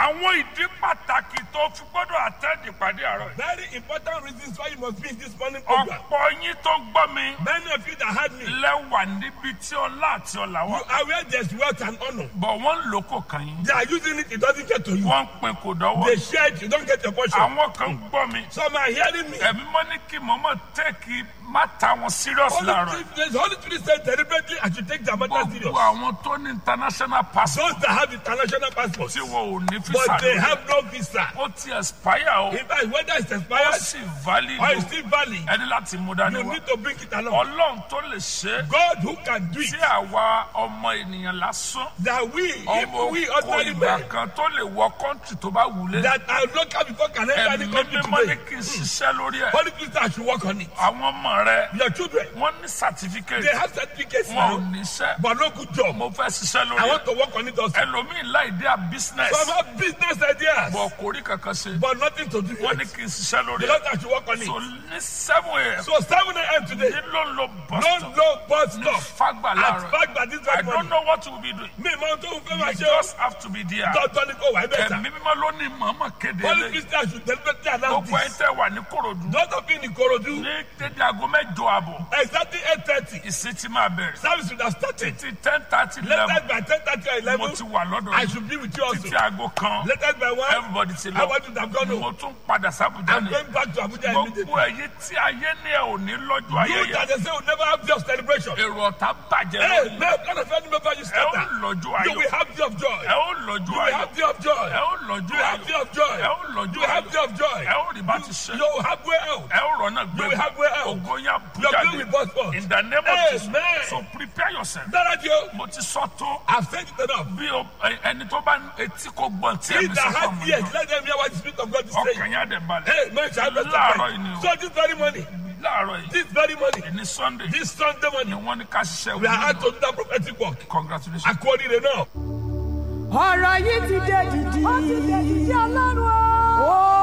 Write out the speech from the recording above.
àwọn ìdí pàtàkì tó fi gbọ́dọ̀ àtẹ́ẹ̀dì pàdé àárọ̀ yìí. Very important reasons why you must be in this morning program. ọ̀pọ̀ yín tó gbọ́ mi Many of you that had me, lẹ́wà níbi tí ọlá àti ọlà wà. you are where there's wealth and honor. bọ̀ wọ́n ń lò kò kàn yín. They are using it, it doesn't get to you. wọ́n ń pin kò dọ́wọ́. They share it, you don't get your portion. àwọn kan gbọ́ mi. Some are hearing me. ẹ̀mí mọ́ ní kí mọ́mọ́ tẹ́ẹ̀kì má ta wọn serious Holy láàárọ̀. Spirit, the Holy Spirit said deliberately, I should take the matter serious. gbogbo àwọn tó ní international passport Those that have international passports, tí wọn ò ní fisa but they lórí. have no visa. ó ti expire o. In fact, whether it's ó expired sì valid or o. it's still valid, ẹni láti mú dání you wá. need to bring it along. ọlọ́run tó lè ṣe é. God who can do it, tí àwa ọmọ ènìyàn lásán. that we, ọmọ if we kò ordinary ìgbà men, kan tó lè wọ kọ́ńtì tó bá wulẹ̀. that are local before can enter any ẹ̀mí country mímọ́ ní today. kí n ṣiṣẹ́ lórí ẹ̀. Holy Spirit, I should work on it. àwọn ọmọ rẹ Your children, wọ́n ní certificate they have certificates wọn ò now, níṣẹ́. but no good job. mo fẹ́ ṣiṣẹ́ I lórí ẹ̀. want to work on it also. ẹlòmíì láì dé à business. Some have business ideas, bọ̀ kò rí kankan ṣe. but nothing to do wọ́n with ní it. kí n ṣiṣẹ́ lórí The ẹ̀. Lord, I should work on so it. ní seven a.m. So 7 a.m. today, ní ló ń lo bus no stop no bus ní stop. fagbà At láàárọ̀. fact that this I very don't morning, know what you will be doing. me máa tó fẹ́ you máa ṣe o. just have to be there. Tọ́tọ́ ni kò wá bẹ́ẹ̀ ẹ̀mí mímọ́ ló ní mọ̀ọ́mọ̀ kéde Holy lé. Spirit, I should deliberately announce gbogbo ẹ̀ this. tẹ́ wà ní korodu. Those of you in Ikorodu, ní dédé aago mẹ́jọ àbọ̀ exactly 8.30, ìsìn ti máa bẹ̀rẹ̀. service would have started. títí ten thirty eleven Latest by 10.30 or mo 11, ti wà lọ́dọ̀ I yìí. should be with you also. títí aago kan Latest by 1, everybody ti I lọ. want to have gone mo home. tún padà sábùjá I'm ni. going back to Abuja gbogbo immediately. ẹ̀yin tí ayé ní ẹ̀ ò ní lọ́jọ́ You ayẹyẹ. that they say will never have your celebration. èrò ọ̀tá bàjẹ́ Hey, lórí. man, plan of any member you ẹ ó scatter. lọ́jọ́ You ayọ̀. will have day of joy. ẹ ó lọ́jọ́ You will ayọ̀. have day of joy. ẹ ó You lọ́jọ́ will have ayọ̀. day of joy. ẹ ó You lọ́jọ́ will have ayọ̀. day of joy. ẹ ó rí bá ti ṣe. You will have way out. ẹ ó rọ̀nà You will gbé. have way out. ògo yẹn Your bújáde. bill will burst forth. in the name of Amen. Jesus. so prepare yourself. Dára di o. mo ti sọ tó. I've said it enough. bí o ẹ- ẹni tó bá etí kò gbọ́n tí He ẹ̀mí that sọ fún has mi. ears, let them hear what the Spirit of God is ọkàn saying. yẹn á dẹ̀ balẹ̀. Hey, man, shall I bless Láàárọ̀ yìí ni you? o. So this very morning, láàárọ̀ yìí this very morning, ní sunday this Sunday ni morning, wọ́n ní ká ṣiṣẹ́ we are wọ́n out to do that prophetic work. congratulations. According to now. ọ̀rọ̀ yìí ti dé dìdì. ó ti dé dìdì ọlọ́run o. ó